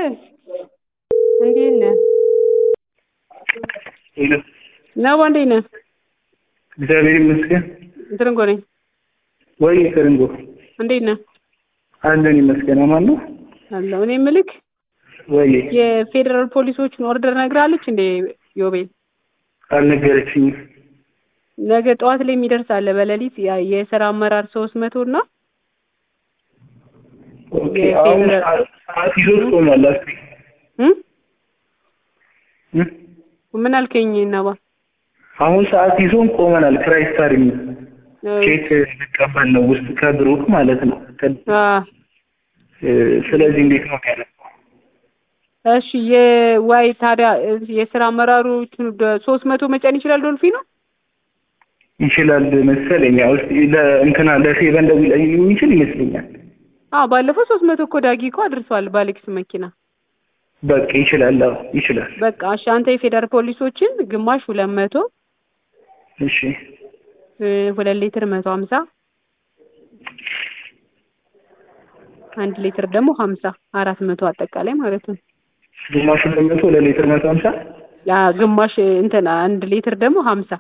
እንዴት ነህ? ሄሎ ነባ እንዴት ነህ? እግዚአብሔር ይመስገን። ትርንጎ ነኝ። ወይ ከርንጎ እንዴት ነህ? አለን ይመስገን። አማን ነው አለሁ። እኔ የምልክ ወይ የፌዴራል ፖሊሶችን ኦርደር ነግራለች እንዴ ዮቤል? አልነገረችኝም። ነገ ጠዋት ላይ የሚደርስ አለ በሌሊት ያ- የስራ አመራር ሶስት መቶ እና ኦኬ የፌዴራል- አሁን ሰዓት- ሰዓት ይዞት ቆሟል። አስቢ እም? እም? ምን አልከኝ ነባ? አሁን ሰዓት ይዞን ቆመናል። ክራይስታር የሚል ቼክ ልቀበል ነው ውስጥ ከብሩክ ማለት ነው። ከ- አ እ፣ ስለዚህ እንዴት ነው ያለው? እሺ የዋይ ታዲያ የስራ አመራሩ ሶስት መቶ መጫን ይችላል ዶልፊኑ? ይችላል መሰለኝ። ያው እስኪ ለእንትና ለፌበን ደውል የሚችል ይመስለኛል። አዎ ባለፈው ሶስት መቶ እኮ ዳጊ እኮ አድርሷል በአሌክስ መኪና። በቃ ይችላል። አዎ ይችላል። በቃ እሺ አንተ የፌዴራል ፖሊሶችን ግማሽ ሁለት መቶ እሺ እ፣ ሁለት ሊትር መቶ ሀምሳ አንድ ሊትር ደግሞ ሀምሳ አራት መቶ አጠቃላይ ማለት ነው። ግማሽ ሁለት መቶ ለሊትር መቶ ሀምሳ ያ ግማሽ እንትን አንድ ሊትር ደግሞ ሀምሳ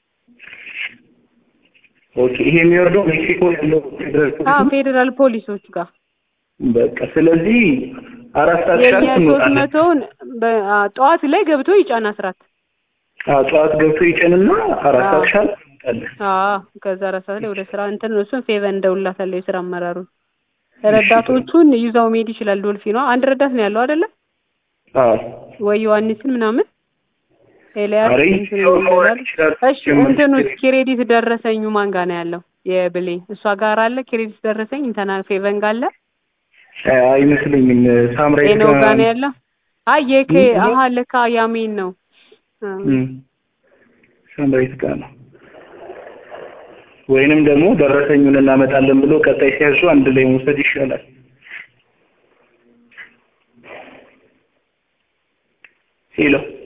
ኦኬ። ይሄ የሚወርደው ሜክሲኮ ያለው ፌደራል ፖሊስ አዎ ነው። ፌዴራል ፖሊሶች ጋር በቃ ስለዚህ አራት ሰዓት የኛ ሻርፕ ሶስት እንወጣለን። መቶውን በ- አ፣ ጠዋት ላይ ገብቶ ይጫን አስራት አዎ ጠዋት ገብቶ ይጭንና አራት አዎ። ሰዓት ሻርፕ እንወጣለን። አዎ ከዛ አራት ሰዓት ላይ ወደ ስራ እንትን እሱን ፌቨን እንደውላታለሁ የስራ አመራሩን ረዳቶቹን ይዛው መሄድ ይችላል ዶልፊኗ አንድ ረዳት ነው ያለው አይደለ አዎ ወይ ዮሐንስን ምናምን ኤልያስ ኧረ እንትን ሰው መውረድ ይላል ይችላል። እሺ እንትኑ ክሬዲት ደረሰኙ ማን ጋር ነው ያለው የብሌ እሷ ጋር አለ ክሬዲት ደረሰኝ እንትና ፌቨን ጋር አለ አ- አይመስለኝም። ሳምራይት ጤናው ጋር ነው ያለው አይ የከ ምን? አሀ ለካ ያሜን ነው አ፣ እም፣ ሳምራይት ጋር ነው። ወይንም ደግሞ ደረሰኙን እናመጣለን ብሎ ቀጣይ ሲያዙ አንድ ላይ መውሰድ ይሻላል። ሄሎ